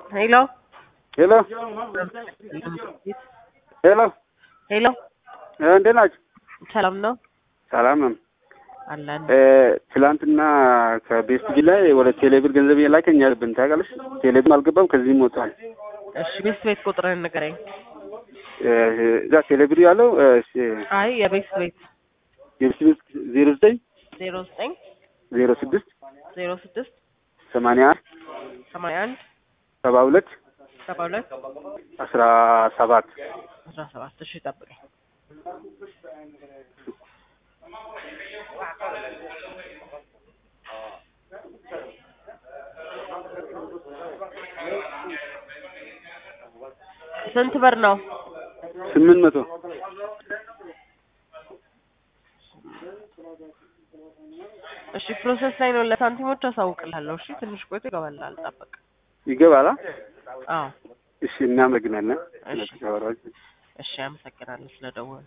ሄሎ ሄሎ ሄሎ ሄሎ እንዴት ናችሁ? ሰላም ነው ሰላም ነው። አለን። ትላንትና ከቤስት ቢ ላይ ወደ ቴሌብር ገንዘብ የላከኝ ያለብን ታውቃለች። ቴሌብር አልገባም፣ ከዚህም ወጥቷል። እሺ ቤት ቤት ቁጥርን ንገረኝ። እዛ ቴሌብር ያለው አይ የቤት ቤት የቤስት ቤት ዜሮ ዘጠኝ ዜሮ ዘጠኝ ዜሮ ስድስት ዜሮ ስድስት ሰማንያ አንድ ሰማንያ አንድ ሰባ ሁለት ሰባ ሁለት አስራ ሰባት አስራ ሰባት እሺ ጠብቀኝ። ስንት ብር ነው? ስምንት መቶ እሺ ፕሮሰስ ላይ ነው። ለሳንቲሞች አሳውቅልሃለሁ። እሺ ትንሽ ቆይቶ ይገባልሃል። ጠብቅ። ይገባላ? አዎ እሺ እናመሰግናለን። እሺ እሺ፣ አመሰግናለሁ ስለደወሉ።